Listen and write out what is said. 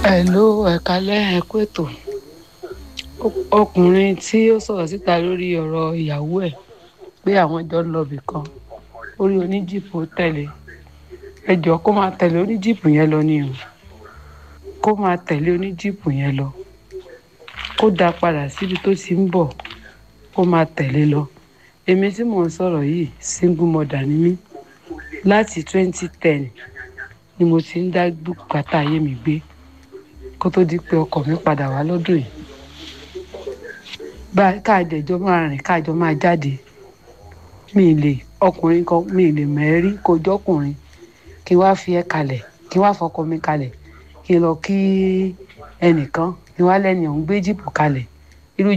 Hello, ẹ̀kálẹ́ ẹ kú ètò. Ọkùnrin tí ó sọ̀rọ̀ síta lórí ọ̀rọ̀ ìyàwó ẹ̀ pé àwọn jọ ń lọ ibì kan, orí oníjìpù tẹ̀lé. Ẹ jọ̀ọ́ kó máa tẹ̀lé oníjìpù yẹn lọ ni o. Kó máa tẹ̀lé oníjìpù yẹn lọ. Kó dá padà síbi tó ti ń bọ̀. Kó máa tẹ̀lé lọ. Èmi tí mò ń sọ̀rọ̀ yìí, single mother ni mí. Láti 2010 ni mo ti ń dá bùkátà ayé mi gbé kó tó di pé ọkọ mi padà wá lọ́dún yìí. Bá káàdẹ̀jọ máa rìn káàjọ máa jáde. Mi lè ọkùnrin kan mi lè mẹ́rí kó jọ́kùnrin kí n wá fi ẹ́ kalẹ̀ kí n wá fọkọ mi kalẹ̀ kí n lọ kí ẹnìkan kí n wá lẹ́ni ọ̀hún gbé jíìpù kalẹ̀